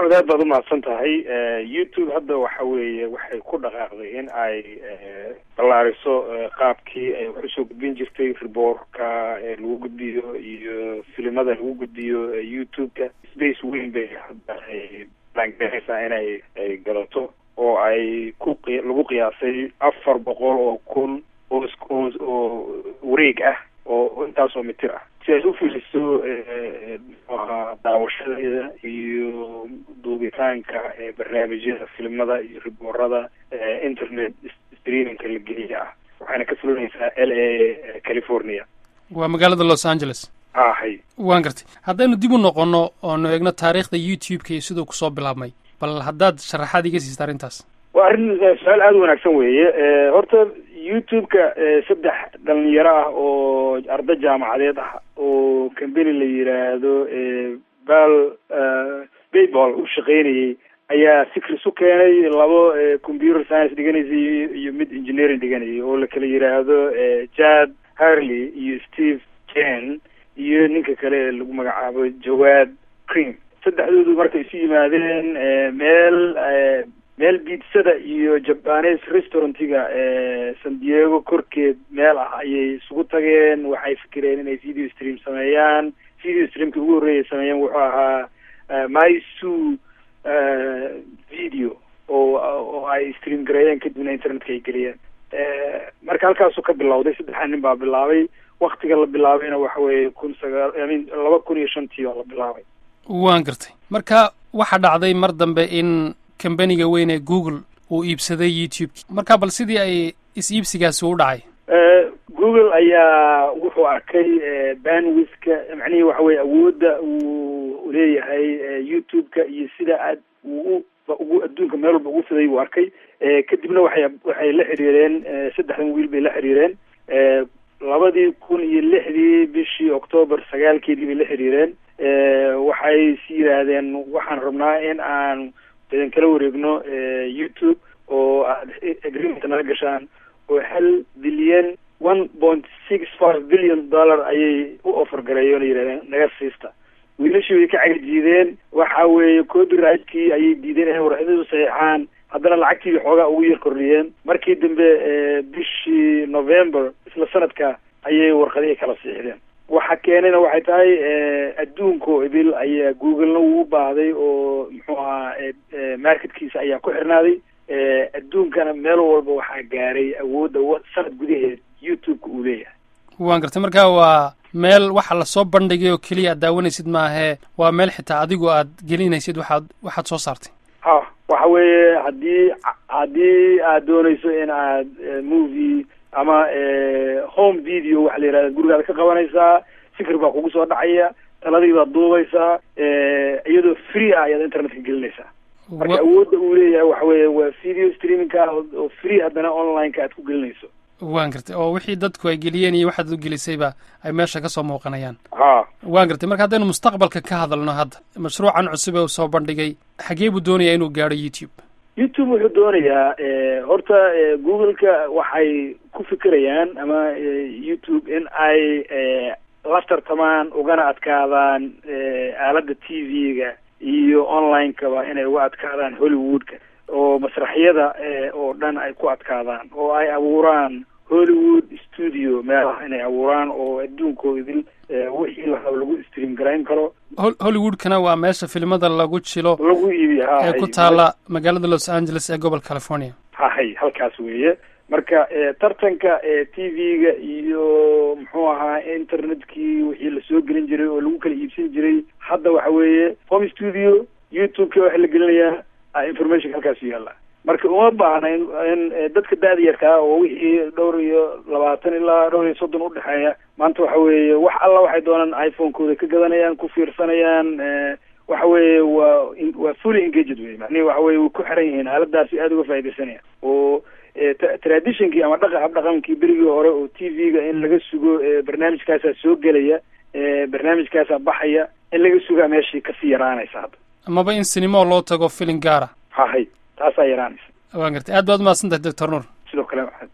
maxamed aad baad umahadsan tahay youtube hadda waxa weeye waxay ku dhaqaaqday in ay ballaariso qaabkii ay wax usoo gudbin jirtay riboorka lagu gudbiyo iyo filimada lagu gudbiyo youtube-ka space weyn bay hadda ay baangareysaa inay ay galato oo ay ku lagu qiyaasay afar boqol oo kun oo oo wareeg ah oo intaasoo mitir ah si ay u fuliso mxuahaa daawashadeeda iyo duubitaanka barnaamijyada filimada iyo riboorada internet streamingka la geliya ah waxayna ka fulinaysaa l a california waa magaalada los angeles ahay waan gartay haddaynu dib u noqono oonu eegno taariikhda youtube-ka iyo siduu kusoo bilaabmay bal haddaad sharaxaad iga siista arrintaas waa arrin su-aal aada u wanaagsan weeye horta youtube-ka saddex dhalinyaro ah oo arda jaamacadeed ah oo cambany la yiraahdo bal bayball u shaqeynayay ayaa sikris u keenay labo computer science dhiganaysay iyo mid engineering dhiganayay oo la kala yiraahdo jad harley iyo steve jen iyo ninka kale ee lagu magacaabo jawaad cream saddexdoodu markay isu yimaadeen meel meel biidsada iyo jabanes restaurantiga san diego korkeed meel ah ayay isugu tageen waxay fikireen inay video stream sameeyaan video streamki ugu horreeyay sameeyeen wuxuu ahaa mysu video oo oo ay stream gareeyeen kadibna internetka ay geliyeen marka halkaasuu ka bilowday saddexa nin baa bilaabay waktiga la bilaabayna waxa weeye kun sagaal imean laba kun iyo shantii oo la bilaabay waan gartay marka waxaa dhacday mar dambe in kambaniga weyn ee google uu iibsaday youtube marka bal sidii ay is-iibsigaasi u dhacay google ayaa wuxuu arkay banwithka macnihii waxa weye awoodda uu leeyahay youtube-ka iyo sida aad uu ugu adduunka meel walba ugu fiday buu arkay kadibna waxay waxay la xiriireen saddexdan wiil bay la xiriireen labadii kun iyo lixdii bishii octoobar sagaalkeedii bay la xiriireen waxay is yidhaahdeen waxaan rabnaa in aan idin kala wareegno youtube oo aad agreement nala gashaan oo hal bilyan one point six five billion dollar ayay u offer gareeyoona yidhahdeen naga siista wiilashii way ka cagajiideen waxa weeye copyrightkii ayay diideen inay warxidadu saxiixaan haddana lacagtii bay xoogaa ugu yar kordhiyeen markii dambe bishii november isla sanadka ayay warqadihii kala siixdeen waxa keenayna waxay tahay adduunko ibil ayaa googlena wuu u baahday oo muxuu ahaa marketkiisa ayaa ku xirnaaday adduunkana meel walba waxaa gaaray awoodda sanad gudaheed youtube-ka uu leeyahay waan gartay marka waa meel waxa lasoo bandhigay oo keliya aad daawanaysid maahee waa meel xitaa adigu aad gelinaysid waxaad waxaad soo saartay ha waxa weeye haddii haddii aad doonayso in aad movie ama home video waxa la yihahda gurigaada ka qabanaysaa fikir baa kugu soo dhacaya taladii baad duubaysaa iyadoo free ah ayaad internetka gelinaysaa marka awoodda uu leeyahay waxa weeye waa video streamingka oo free haddana online-ka aad ku gelinayso waan gartay oo wixii dadku ay geliyeen iyo waxaad u gelisayba ay meesha kasoo muuqanayaan ha waan gartay marka haddaynu mustaqbalka ka hadalno hadda mashruucan cusub ee uu soo bandhigay xagee buu doonayaa inuu gaadho youtube youtube wuxuu doonayaa horta google-ka waxay ku fikirayaan ama youtube in ay la tartamaan ugana adkaadaan aaladda t v-ga iyo online-kaba inay uga adkaadaan hollywood-ka oo masraxyada oo dhan ay ku adkaadaan oo ay abuuraan hollywood studio meelaha inay abuuraan oo adduunkoo idil wixii la rabo lagu stream garayn karo hollywoodkana waa meesha filimada lagu jilo lagu iibiyo ha ee ku taala magaalada los angeles ee gobolka california hahay halkaas weeye marka tartanka t v-ga iyo muxuu ahaa internetkii wixii lasoo gelin jiray oo lagu kala iibsan jiray hadda waxa weeye home studio youtube-ka waxa la gelinayaa information halkaas yaalla marka uma baahna in in dadka da-da yarkaa oo wixii dhowr iyo labaatan ilaa dhowr iyo soddon udhexeeya maanta waxa weeye wax alla waxay doonaan iphone-kooda ka gadanayaan ku fiirsanayaan waxa weeye waa waa fully engaged wey macnihi waxa weye way ku xiran yihiin aaladaasi aada uga faaidaysanayaan oo traditionkii ama dhaqa hab dhaqankii berigii hore oo t v-ga in laga sugo barnaamijkaasaa soo gelaya barnaamijkaasaa baxaya in laga sugaa meeshii kasii yaraanaysa hadda amaba in sinimo loo tago filin gaara hahay taasaa yaraanaysa waan gartay aad baad umahadsan tahay doctor nuur sidoo kale